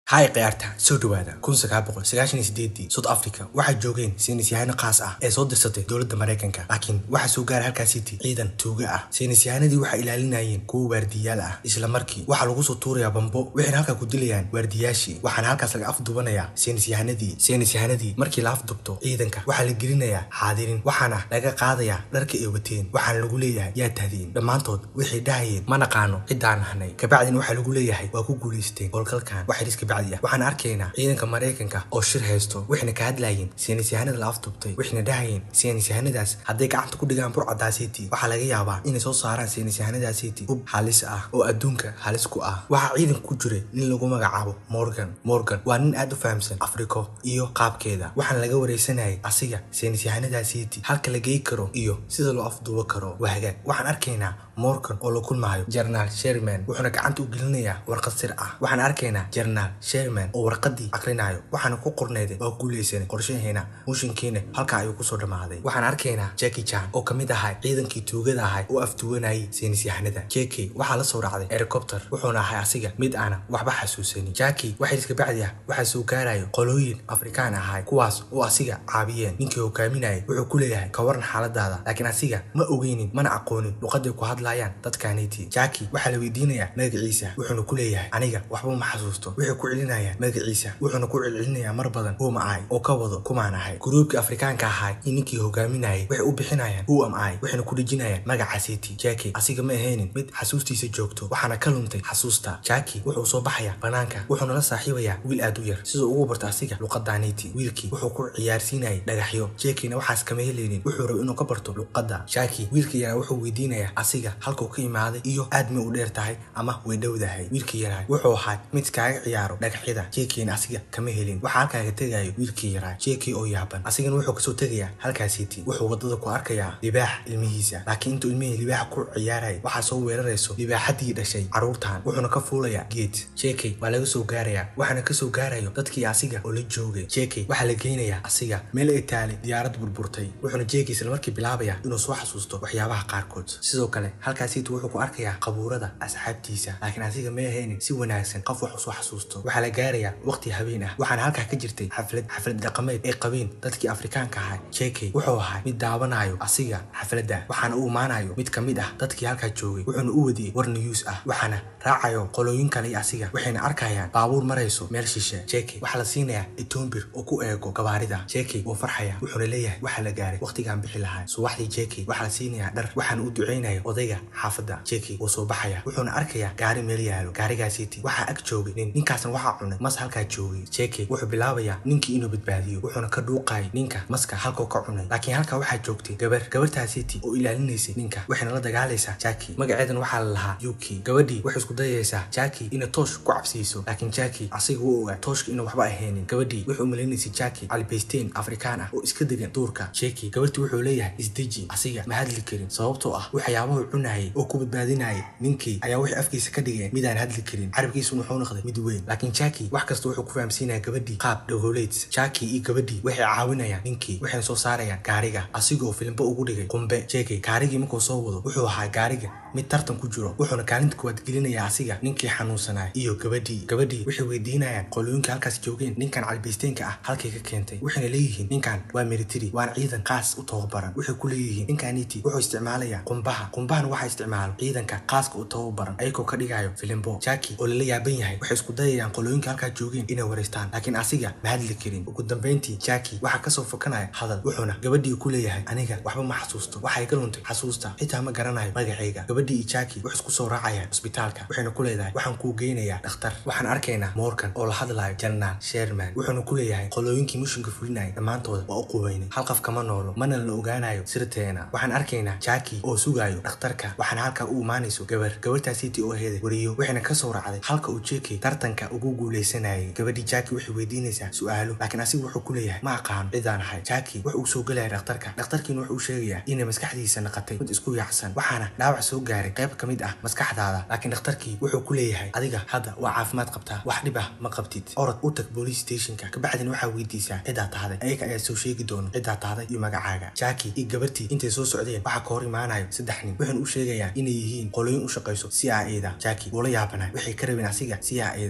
hay khiyaarta soo dhawaada kun sagaal boqol sagaashan iyo sideedii south africa waxay joogeen saynisyahaano khaas ah ee soo dirsatay dowladda maraykanka laakiin waxaa soo gaaray halkaasiti ciidan tuuga ah saynisyahanadii waxay ilaalinayeen kuwa waardiyaal ah isla markii waxaa lagu soo tuurayaa bambo waxayna halkaa ku dilayaan waardiyaashii waxaana halkaas laga afdubanayaa saynisyahanadii saynisyahanadii markii la afdubto ciidanka waxaa la gelinayaa xaadirin waxaana laga qaadayaa dharka ay wateen waxaana lagu leeyahay yaa tahdiin dhammaantood waxay dhahayeen ma naqaano ciddaan nahnay kabacdina waxaa lagu leeyahay waa ku guulaysteen howlgalkan waxay iska waxaan arkaynaa ciidanka maraykanka oo shir haysto waxayna ka hadlayeen saynisyahanada la afdubtay waxayna dhahayeen saynisyahanadaas hadday gacanta ku dhigaan burcadaasiti waxaa laga yaabaa inay soo saaraan saynisyahanadaasiti hub halis ah oo adduunka halis ku ah waxaa ciidanka ku jiray nin lagu magacaabo morgan morgan waa nin aad u fahamsan afriko iyo qaabkeeda waxaana laga wareysanayay asiga saynisyahanadaasiti halka la gey karo iyo sida loo afduubo karo waa hagaag waxaan arkaynaa morgan oo la kulmaayo jenaraal sherman wuxuuna gacanta u gelinayaa warqad sir ah waxaan arkaynaa jenaraal sherman oo warqadii akrinayo waxaana ku qorneyday waa guulaysanay qorshaheena mushinkiina halkaa ayuu kusoo dhammaaday waxaan arkaynaa jeki jan oo kamid ahay ciidankii tuugada ahay oo afduwanayay saynisyahanada jeki waxaa la soo raacday helicopter wuxuuna ahay asiga mid aana waxba xasuusanin jaki waxay iska bacdi ah waxaa soo gaarayo qolooyin afrikaan ahay kuwaas oo asiga caabiyeen ninkii hogaaminayay wuxuu ku leeyahay ka waran xaaladaada laakiin asiga ma ogeynin mana aqoonin luqaday ku hadlayaan dadkaaniti jaki waxaa la weydiinayaa magaciisa wuxuuna ku leeyahay aniga waxba ma xasuusto waxay ku celinayaan magaciisa wuxuuna ku celcelinayaa mar badan huuma ahay oo ka wado kumaan ahay guruubkii afrikaanka ahay iyo ninkii hogaaminayay waxay u bixinayaan who am i waxayna ku dhejinayaan magaca city jaki asiga ma ahaynin mid xasuustiisa joogto waxaana ka luntay xasuusta jaki wuxuu soo baxayaa banaanka wuxuuna la saaxiibayaa wiil aad u yar siduu ugu barto asiga luqadaaniti wiilkii wuxuu ku ciyaarsiinayay dhagaxyo jakina waxaas kama helaynin wuxuu raba inuu ka barto luqadda jaki wiilkii yaraa wuxuu weydiinayaa asiga halkuu ka imaaday iyo aad may u dheer tahay ama way dhowdahay wiilkii yaraa wuxuu ahaa mid kaaga ciyaaro dhagaxyada jekiina asiga kama helin waxaa halkaaga tegayo wiilkii yaraa jeki oo yaaban asigana wuxuu kasoo tegayaa halkaasiti wuxuu wadada ku arkayaa libaax ilmihiisa laakiin intuu ilmihii libaaxa ku ciyaaraya waxaa soo weerarayso libaaxadii dhashay caruurtan wuxuuna ka fuulayaa geed jeki waa laga soo gaarayaa waxaana kasoo gaarayo dadkii asiga oo la joogay jeki waxaa la geynayaa asiga meel ay taalay diyaarad burburtay wuxuuna jeki isla markii bilaabaya inuu soo xasuusto waxyaabaha qaarkood sidoo kale halkaasiti wuxuu ku arkayaa qabuurada asxaabtiisa laakiin asiga ma ahaynin si wanaagsan qof wax usoo xasuusto waxaa la gaarayaa waqti habeen ah waxaana halkaa ka jirtay xaflad xaflad dhaqameed ay qabeen dadkii afrikaanka ahaa jeki wuxuu ahaa mid daawanayo asiga xafladda waxaana u imaanayo mid ka mid ah dadkii halkaa joogay wuxuuna u wadiyey war niyuus ah waxaana raacayo qolooyin kale iyo asiga waxayna arkayaan baabuur marayso meel shishe jeki waxaa la siinayaa etombir oo ku eego gabaarida jeki wuu farxaya wuxuuna leeyahay waxaa la gaaray waqtigaan bixi lahaa subaxdii jeki waxaa la siinayaa dhar waxaana u duceynaya odayga xaafadda jeki wuu soo baxaya wuxuuna arkayaa gaari meel yaalo gaarigaasiti waxaa ag joogay nin ninkaasna waxaa cunay mas halkaa joogay jeki wuxuu bilaabayaa ninkii inuu badbaadiyo wuxuuna ka dhuuqayay ninka maska halkuu ka cunay laakiin halkaa waxaa joogtay gabar gabartaasiti oo ilaalinaysay ninka waxayna la dagaalaysaa jaki magaceedan waxaa la lahaa yuki gabadhii waxay isku dayaysaa jaki inay toosh ku cabsiiso laakiin jaki asiga wuu ogaa tooshka inuu waxba ahaynin gabadhii wuxuu umaleynaysay jaki calibaysteen afrikaan ah oo iska degan duurka jeki gabartii wuxuu leeyahay isdeji asiga ma hadli karin sababtoo ah waxyaabahu cunayay oo ku badbaadinayay ninkii ayaa waxay afkiisa ka dhigeen midaan hadli karin carabkiisuna wuxuu noqday mid weyn laakiin jaki wax kasta wuxuu ku fahamsiinaya gabadhii qaab dhagoleyd jaki iyo gabadhii waxay caawinayaan ninkii waxayna soo saarayaan gaariga asigoo filimbo ugu dhigay qumbe jeki gaarigii markuu soo wado wuxuu ahaa gaariga mid tartan ku jiro wuxuuna kaalinta kuwaad gelinayaa asiga ninkii xanuunsanaya iyo gabadhii gabadhii waxay weydiinayaan qolooyinka halkaas joogeen ninkan calibaysteenka ah halkay ka keentay waxayna leeyihiin ninkan waa military waana ciidan qaas u tababaran waxay ku leeyihiin ninkaniti wuxuu isticmaalayaa qumbaha qumbahana waxaa isticmaalo ciidanka qaaska u tababaran ayagoo ka dhigayo filimbo jaki oo lala yaaban yahay waxay isku dayayaan qolooyinka halkaa joogeen inay wareystaan laakiin asiga ma hadli karin ugu dambeyntii jaki waxaa kasoo fokanaya hadal wuxuuna gabadhii ku leeyahay aniga waxba ma xasuusto waxay ka luntay xasuusta xitaa ma garanayo magacayga gabadhii iyo jaki waxay isku soo raacayaan cusbitaalka waxayna ku leedahay waxaan kuu geynayaa dhakhtar waxaan arkaynaa morgan oo la hadlayo jenaraal sherman wuxuuna ku leeyahay qolooyinkii mushinka fulinaya dhammaantooda waa u qubaynay hal qof kama noolo mana la ogaanayo sirteena waxaan arkaynaa jaki oo sugayo dhakhtarka waxaana halkaa u imaanayso gabar gabartaasiti oo heeday wariyo waxayna kasoo raacday halka uu jeki tartanka ugu guuleysanayay gabadhii jaki waxay weydiinaysaa su-aalo laakiin asiga wuxuu ku leeyahay ma aqaano cidaan ahay jaki wuxuu soo gelaya dhakhtarka dhakhtarkiina wuxuu sheegayaa inay maskaxdiisa naqatay mid isku yaacsan waxaana dhaawac soo gaaray qayb ka mid ah maskaxdaada laakiin dhakhtarkii wuxuu ku leeyahay adiga hadda waa caafimaad qabtaa wax dhib ah ma qabtid orod u tag boolice stationka kabacdina waxaa weydiisaa ciddaa tahday ayaga ayaa soo sheegi doona ciddaa tahday iyo magacaaga jaki iyo gabartii intay soo socdeen waxaa ka hor imaanayo saddex nin waxayna u sheegayaan inay yihiin qolooyin u shaqayso c i a da jaki wuu la yaabanayo waxay ka rabeen asiga c i a da waxaan loo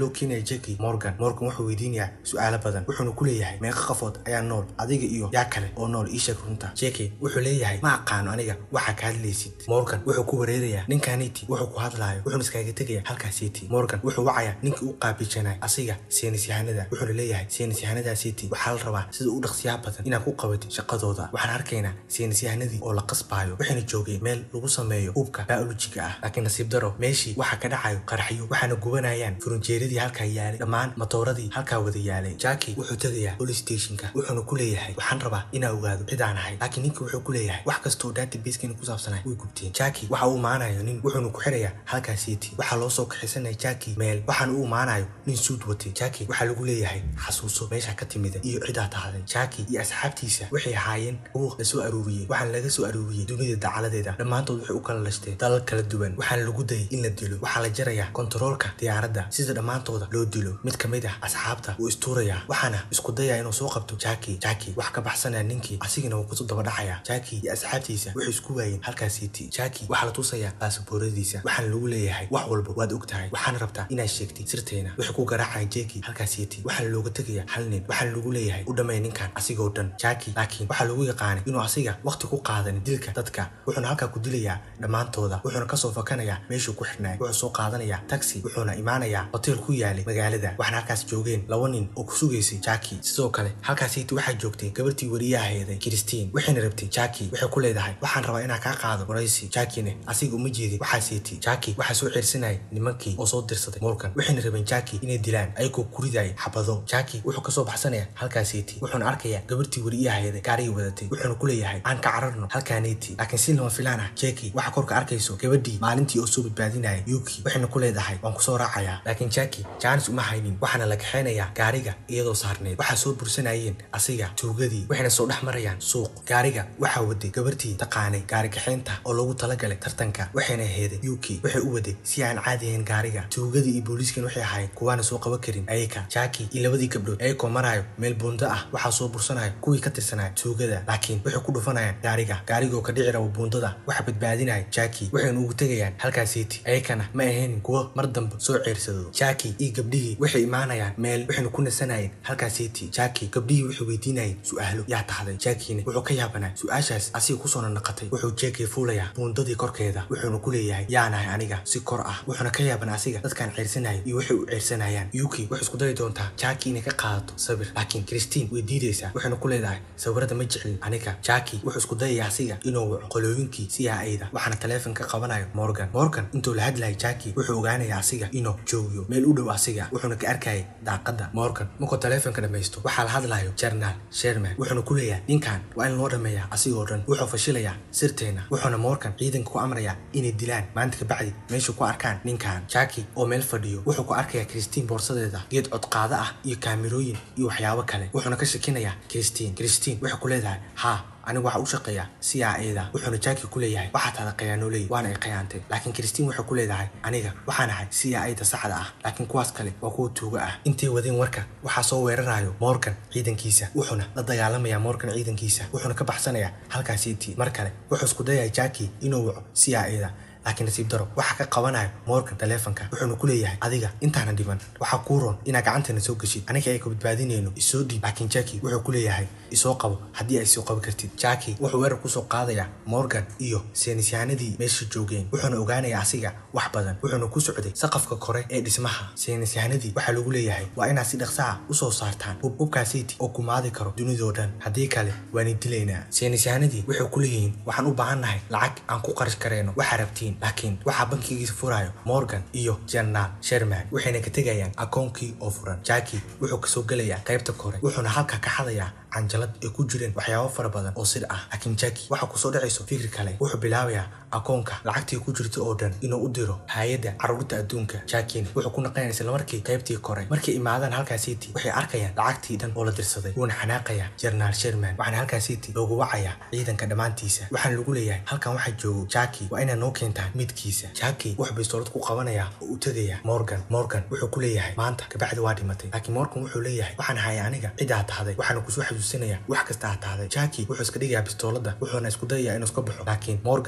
loo keenaya jackie morgan morgan wuxuu weydiinayaa su-aalo badan wuxuuna ku leeyahay meeqa qafood ayaa nool adiga iyo yaa kale oo nool ii sheeg runta jackie wuxuu leeyahay ma aqaano aniga waxaa ka hadlaysid morgan wuxuu ku wareerayaa ninkaniti wuxuu ku hadlaayo wuxuuna iskaaga tegaya halkaasiti morgan wuxuu wacayaa ninkii u qaabiljanay asiga seenis yahanada wuxuuna leeyahay seenis yahanadaasiti waxaa la rabaa sida u dhaqsiyaha badan inaad ku qabatid shaqadooda waxaan arkaynaa seenis yahanadii oo la qasbaayo waxayna joogeen meel lagu sameeyo hubka biolojiga ah laakiin nasiib daro meeshii waxaa ka dhacayo qaraxyo waxaana gubanayaan furunjeeradii halkaa yaalay dhammaan matooradii halkaa wada yaalay jackie wuxuu tegayaa police stationka wuxuuna ku leeyahay waxaan rabaa inaa ogaado cidaan ahay laakiin ninka wuxuu ku leeyahay wax kastoo databaskeena ku saabsanay way gubteen jackie waxa uu imaanayo nin wuxuuna ku xirayaa halkaa city waxaa loo soo kaxisanaya jackie meel waxaana u imaanayo nin suud watay jackie waxaa lagu leeyahay xasuuso meesha ka timida iyo cidaa tahday jackie iyo asxaabtiisa waxay ahaayeen kuwo la soo aruuriyey waxaana laga soo aruuriyey dunida dacaladeeda dhammaantood waxay u kala lashteen dalal kala duwan waxaana lagu dayay in la dilo waxaa la jarayaa kontaroolka diyaaradda sida dhammaantooda loo dilo mid ka mid ah asxaabta wuu istuurayaa waxaana isku dayaa inuu soo qabto jackie jackie wax ka baxsanaya ninkii asigana wuu kusoo daba dhacaya jackie iyo asxaabtiisa waxay isku waayeen halkaa city jackie waxaa la tusayaa baasabooradiisa waxaana lagu leeyahay wax walba waad og tahay waxaana rabtaa inaad sheegtid sirteena waxay ku garaacayaan jackie halkaa city waxaana looga tegayaa hal nin waxaana lagu leeyahay u dhammeey ninkan asigoo dhan jackie laakiin waxaa lagu yaqaanay inuu asiga waqti ku qaadanin dilka dadka wuxuuna halkaa ku dilayaa dhammaantooda wuxuuna kasoo fakanayaa meeshuu ku xirnaay wuxuu soo qaadanayaa taxi wuxuuna imaanayaa hotel ku yaalay magaalada waxaana halkaas joogeen laba nin oo ku sugaysay jackie sidoo kale halkaasiti waxaa joogtay gabartii wariyaha heeday christine waxayna rabtay jackie waxay ku leedahay waxaan rabaa inaan kaa qaado waraysi jackiene asiga uma jeedin waxaa siiti jackie waxaa soo ceersanayay nimankii oo soo dirsaday morgan waxayna rabeen jackie inay dilaan ayagoo ku ridayay xabado jackie wuxuu kasoo baxsanaya halkaasiti wuxuuna arkayaa gabartii wariyaha heeday gaarigii wadatay wuxuuna ku leeyahay aan ka cararno halkaaniti laakiin si lama filaan ah jackie waxaa korka arkayso gabadhii maalintii oo soo badbaadinaya yuki waxayna ku leedahay waan kusoo raacayaa laakiin jackie jaanis uma haynin waxaana la kaxaynayaa gaariga iyadoo saarneed waxaa soo bursanayeen asiga tuugadii waxayna soo dhex marayaan suuq gaariga waxaa waday gabartii taqaanay gaari kaxaynta oo loogu talagalay tartanka waxayna aheeday yuki waxay u waday si aan caadi ahayn gaariga tuugadii iyo booliiskan waxay ahayd kuwaana soo qaban karin ayaka jackie iyo labadii gabdhood ayakoo maraayo meel buundo ah waxaa soo bursanayo kuwii ka tirsanaya tuugada laakiin waxay ku dhufanayaan gaariga gaarigoo ka dhici rabo buundada waxa badbaadinaya jackie waxayna ugu tegayaan halkaasiti ayakana ma ahaynin kuwo mar dambe soo ceersado jackie iyo gabdhihii waxay imaanayaan meel waxayna ku nasanayeen halkaasiti jackie gabdhihii waxay weydiinayeen su-aalo yaa tahday jackiina wuxuu ka yaabanaa su-aashaas asiga kusoo nanaqatay wuxuu jackie fuulayaa buundadii korkeeda wuxuuna ku leeyahay yaanahay aniga si kor ah wuxuuna ka yaabanaa asiga dadkaan ceersanayo iyo waxay u ceersanayaan yuki waxay isku dayi doontaa jackie inay ka qaadato sawir laakiin christine way diidaysaa waxayna ku leedahay sawirada ma jeclin aniga jackie wuxuu isku dayaya asiga inuu waco qolooyinkii si ayda waxaana taleefon ka qabanayo morgan morgan intuu la hadlayay jackie wuxuu ogaanaya asiga inuu joogiyo meel u dhow asiga wuxuuna ka arkayay daaqada morgan markuu taleefonka dhamaysto waxaa la hadlayo jarnaal sherman wuxuuna ku leeyahay ninkan waa in loo dhameeyaa asigoo dhan wuxuu fashilayaa sirteena wuxuuna morgan ciidanka ku amrayaa inay dilaan maanta kabacdi meeshu ku arkaan ninkan jackie oo meel fadhiyo wuxuu ku arkayaa christine boorsadeeda geed codqaado ah iyo kaamirooyin iyo waxyaabo kale wuxuuna ka shakinayaa christine christine waxay ku leedahay haa anigu waxaa u shaqeeyaa si aa eeda wuxuuna jackie ku leeyahay waxaa tahda khiyaanooley waana ay khiyaantay laakiin christine waxay ku leedahay aniga waxaan ahay si aa ayda saxda ah laakiin kuwaas kale waa kuwa tuuga ah intay wadeen warka waxaa soo weerarayo morgan ciidankiisa wuxuuna la dagaalamayaa morgan ciidankiisa wuxuuna ka baxsanayaa halkaasiti mar kale wuxuu isku dayaya jackie inuu waco si aa eeda laakiin nasiib daro waxaa ka qabanayo morgan taleefonka wuxuuna ku leeyahay adiga intaana dhiban waxaa kuu roon inaa gacanteena soo geshid aniga ay ka badbaadinayno isoo dhiib laakiin jackie wuxuu ku leeyahay isoo qabo haddii ay soo qabi kartid jackie wuxuu weerar kusoo qaadayaa morgan iyo seenisyahanadii meesha joogeen wuxuuna ogaanayaa asiga wax badan wuxuuna ku socday saqafka kore ee dhismaha seenisyahanadii waxaa lagu leeyahay waa inaad si dhaqsaha usoo saartaan hub hubkaasiti oo kumaadi karo dunidoo dhan haddii kale waani dilaynaa seenisyahanadii waxay ku leeyihiin waxaan u baahannahay lacag aan ku qarash karayno waxaa rabtiin laakiin waxaa bankigiisa furayo morgan iyo jenaraal sherman waxayna ka tegayaan akoonkii oo furan jackie wuxuu kasoo gelayaa qaybta kore wuxuuna halka ka xadayaa canjalad ay ku jireen waxyaabo fara badan oo sir ah laakiin jackie waxaa kusoo dhacayso fikir kale wuxuu bilaabayaa akoonka lacagtii ku jirta oo dhan inuu u diro hay-adda caruurta adduunka jackiina wuxuu ku naqanaya isla markii qaybtii kore markay imaadaan halkaasiti waxay arkayaan lacagtii dhan oo la dirsaday wuuna xanaaqayaa jenaraal sherman waxaana halkaasiti loogu wacayaa ciidanka dhammaantiisa waxaana lagu leeyahay halkan waxaa joogo jackie waa inaad noo keentaan midkiisa jackie wuxuu bistoolad ku qabanayaa oo u tegaya morgan morgan wuxuu ku leeyahay maanta kabacdi waa dhimatay laakiin morgan wuxuu leeyahay waxaan haya aniga cidaa tahday waxaana kusoo xasuusinaya wax kasta ha tahday jackie wuxuu iska dhigayaa bistoolada wuxuuna isku dayayaa inuu iska baxo laakiin morgan wuxuu ku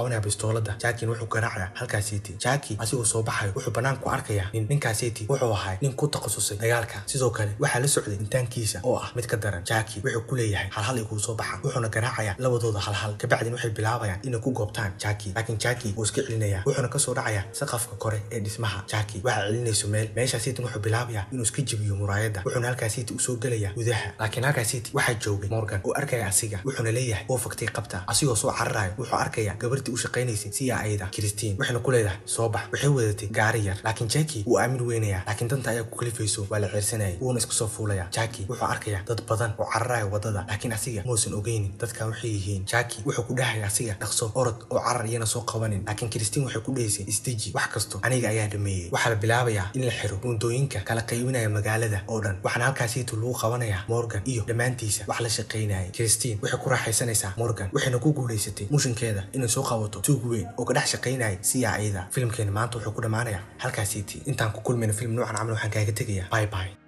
qabanaya bistoolada jaakin wuxuu garaacaya halkaasiiti jaaki asigoo soo baxayo wuxuu banaanka ku arkayaa nin ninkaasiiti wuxuu ahay nin ku takhasusay dagaalka sidoo kale waxaa la socday intaankiisa oo ah mid ka daran jaaki wuxuu ku leeyahay halhal iguu soo baxa wuxuuna garaacaya labadooda halhal kabacdin waxay bilaabayaan inay ku goobtaan jaaki laakiin jaaki wuu iska celinaya wuxuuna kasoo dhacaya saqafka kore ee dhismaha jaaki waxaa celinayso meel meeshaasiitin wuxuu bilaabayaa inuu iska jebiyo muraayada wuxuuna halkaasiiti usoo gelaya gudaha laakiin halkaasiiti waxaa joogay morgan oo arkaya asiga wuxuuna leeyahay oo faktay qabta asigoo soo cararayo wuxuu arkaya gabartii u shaqaynaysay si ayda kristiin waxayna ku leedahay soo bax waxay wadatay gaari yar laakiin jaki wuu aamin weynaya laakiin danta ayaa ku kalifayso waa la ceersanayay wuuna isku soo fuulaya jaki wuxuu arkaya dad badan oo cararaya wadada laakiin asiga muusan ogeynin dadkan waxay yihiin jaki wuxuu ku dhahaya asiga dhaqso orod oo carar iyana soo qabanin laakiin kristiin waxay ku dhahaysay isdeji wax kasto aniga ayaa dhameeyey waxaa la bilaabayaa in la xiro buundooyinka kala qaybinaya magaalada oo dhan waxaana halkaasiitu lagu qabanaya morgan iyo dhammaantiisa wax la shaqaynayay kristiin waxay ku raaxaysanaysaa morgan waxayna ku guulaysatay mushinkeeda inay soo qabato tuug weyn oo ka dhex shaqaynayay siya ayada filimkeena maanta wuxuu ku dhammaanayaa halkaasiiti intaan ku kulmayna film noocan camal waxaan kaaga tegayaa bye bye